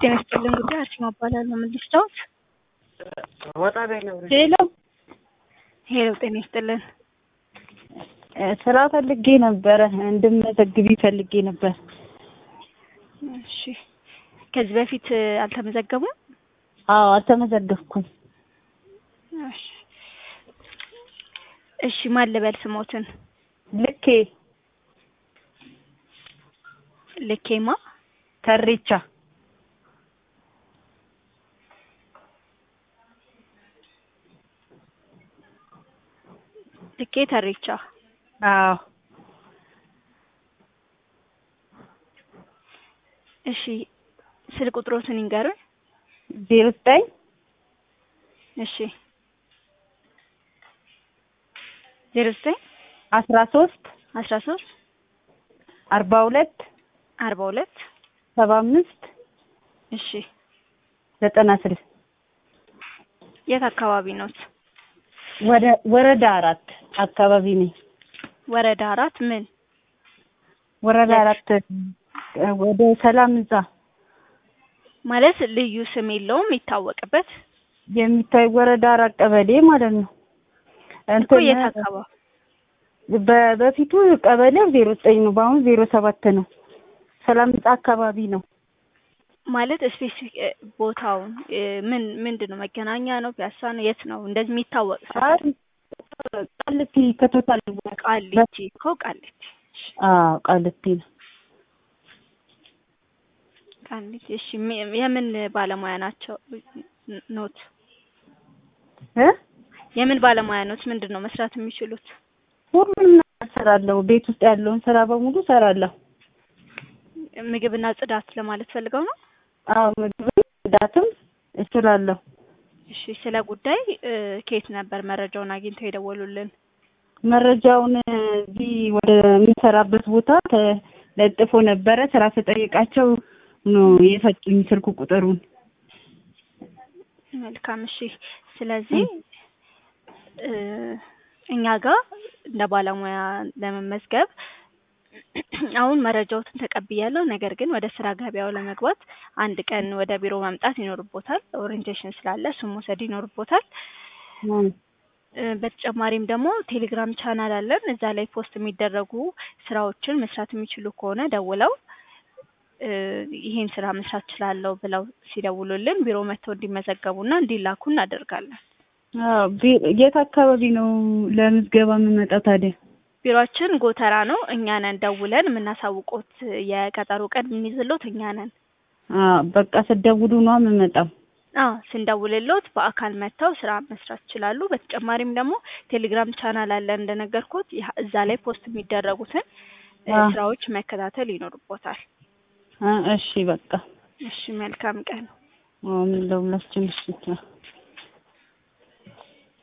ጤና ይስጥልን ጉዳይ አርሴማ እባላለሁ። ምን ልስታውት? ወጣ በይ ነው። ሄሎ ሄሎ፣ ጤና ይስጥልን። ስራ ፈልጌ ነበረ፣ እንድመዘግቢ ፈልጌ ነበር። እሺ፣ ከዚህ በፊት አልተመዘገቡም? አዎ አልተመዘገብኩም። እሺ፣ እሺ፣ ማን ልበል ስሞትን? ልኬ ልኬማ ተሬቻ ልኬ ተሬቻ። አዎ እሺ፣ ስልክ ቁጥሮትን ይንገሩኝ። ዜሮ ዘጠኝ እሺ፣ ዜሮ ዘጠኝ አስራ ሶስት አስራ ሶስት አርባ ሁለት አርባ ሁለት ሰባ አምስት እሺ፣ ዘጠና ስድስት የት አካባቢ ኖት? ወደ ወረዳ አራት አካባቢ ነኝ። ወረዳ አራት ምን? ወረዳ አራት ወደ ሰላም ህንጻ ማለት ልዩ ስም የለውም የሚታወቅበት የሚታይ ወረዳ አራት ቀበሌ ማለት ነው። እኮ የት አካባቢ? በ- በፊቱ ቀበሌው ዜሮ ዘጠኝ ነው። በአሁኑ ዜሮ ሰባት ነው። ሰላም ህንጻ አካባቢ ነው። ማለት ስፔሲፊክ ቦታውን እ፣ ምን ምንድን ነው? መገናኛ ነው? ፒያሳ ነው? የት ነው እንደዚህ የሚታወቅ አይ ሰፈር? ቃልቲ ከቶታል ቃሊቲ እኮ ቃሊቲ። አዎ ቃልቲ ነው። ቃሊቲ። እሺ፣ ሚ- የምን ባለሙያ ናቸው ኖት? እ የምን ባለሙያ ኖት? ምንድን ነው መስራት የሚችሉት? ሁሉንም ነገር እሰራለሁ። ቤት ውስጥ ያለውን ስራ በሙሉ እሰራለሁ። ምግብና ጽዳት ለማለት ፈልገው ነው? አዎ ምግብም ጽዳትም እችላለሁ። እሺ፣ ስለ ጉዳይ እ፣ ከየት ነበር መረጃውን አግኝተው የደወሉልን? መረጃውን እዚህ ወደ የምሰራበት ቦታ ተለጥፎ ነበረ። ስራ ተጠይቃቸው ነው የሰጡኝ ስልክ ቁጥሩን። መልካም እሺ። ስለዚህ እ፣ እኛ ጋር እንደ ባለሙያ ለመመዝገብ አሁን መረጃዎትን ተቀብያለሁ። ነገር ግን ወደ ስራ ገበያው ለመግባት አንድ ቀን ወደ ቢሮ መምጣት ይኖርቦታል። ኦሪንቴሽን ስላለ እሱን መውሰድ ይኖርቦታል። እ፣ በተጨማሪም ደግሞ ቴሌግራም ቻናል አለን። እዛ ላይ ፖስት የሚደረጉ ስራዎችን መስራት የሚችሉ ከሆነ ደውለው እ፣ ይሄን ስራ መስራት እችላለሁ ብለው ሲደውሉልን ቢሮ መጥተው እንዲመዘገቡና እንዲላኩ እናደርጋለን። አዎ ቢ- የት አካባቢ ነው ለምዝገባ የምመጣው ታዲያ? ቢሮአችን ጎተራ ነው። እኛ ነን ደውለን የምናሳውቆት የቀጠሮ ቀን የምንይዝሎት እኛ ነን። አዎ በቃ ስደውሉ ነው የምመጣው። አዎ ስንደውልሎት በአካል መጥተው ስራ መስራት ይችላሉ። በተጨማሪም ደግሞ ቴሌግራም ቻናል አለን እንደነገርኩት ያ- እዛ ላይ ፖስት የሚደረጉትን እ፣ አዎ። ስራዎች መከታተል ይኖርቦታል። አ እሺ በቃ እሺ መልካም ቀን። አዎ ምን ለሁላችን እሺ